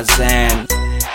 Kazan.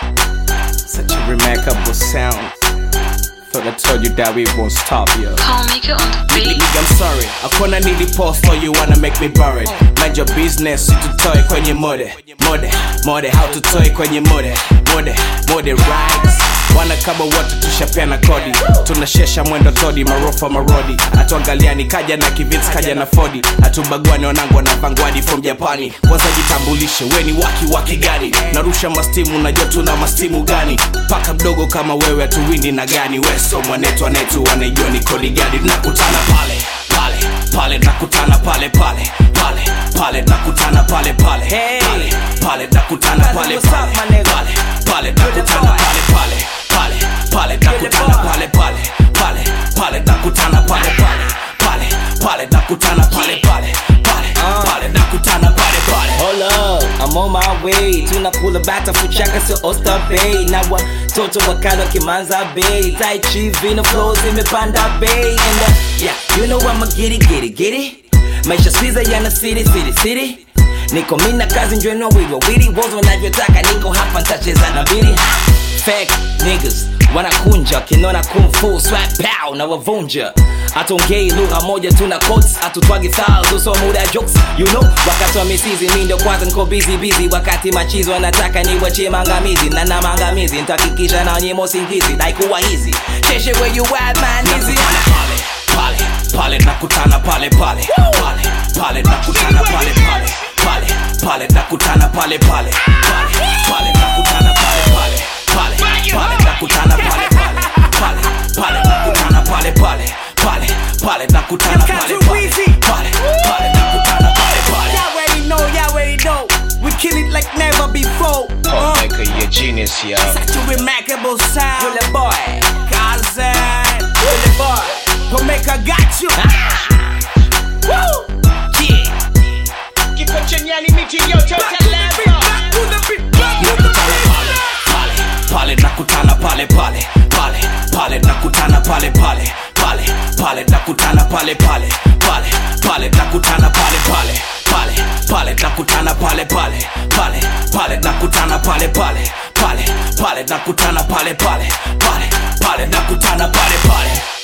Such a remarkable sound. Thought I told you that we won't stop, yo. Call Maker on the beat. Nigga, I'm sorry. Hakuna nili post so you wanna make me buried. Mind your business, tutoe kwenye mode. Mode, mode, how tutoe kwenye mode. Mode, mode, rights. Wana kama wote tushapeana kodi tunashesha mwendo todi marofa marodi atuangaliani kaja na kivits kaja na fodi atubagwani wanangu na vangwadi from japani kwanza jitambulishe weni waki waki gani narusha mastimu najua tuna mastimu gani paka mdogo kama wewe atuwindi na gani weso mwanetu anetu wanaijua ni kodi gani nakutana pale pale pale nakutana pale pale pale pale nakutana pale pale Hey. pale pale nakutana pale What's up, pale my nigga? pale pale nakutana boy. pale pale pale pale nakutana boy. pale pale pale pale nakutana pale pale pale pale nakutana pale pale pale pale nakutana pale pale Hold up, I'm on my way tunakula bata fuchaka sio Oyster Bay na watoto wakala kimanza bay tai chi vino flow zimepanda bay and uh, yeah you know I'ma get it get it get it maisha squeeze yana city city city niko mina kazi njweno wiwa wili wozo wanavyotaka niko hapa ntacheza na mbili fake niggas wanakunja kinona kung fu swag pow na wavunja atongei lugha moja tuna quotes atutwagi styles uso muda jokes you know wakati wa misizi mi ndio kwanza niko busy busy wakati machizo wanataka niwachie mangamizi na na mangamizi nitahakikisha na nyimo singizi daikuwa hizi sheshe where you at man easy nakutana pale pale pale nakutana pale pale pale pale nakutana pale pale pale pale nakutana pale pale pale pale nakutana pale pale pale pale nakutana pale pale pale pale nakutana pale pale pale pale nakutana pale pale pale pale nakutana pale pale Y'all already know, y'all already know. We kill it like never before. Uh, Maker, you a genius, yo. such a remarkable sound. Bullet boy Kazan. Bullet boy Omega got you. Woo! yeah Back to the beat, back to the beat. pale nakutana pale pale pale pale nakutana pale pale pale pale nakutana pale pale pale pale nakutana pale pale pale pale nakutana pale pale pale pale nakutana pale pale pale pale nakutana pale pale pale pale nakutana pale pale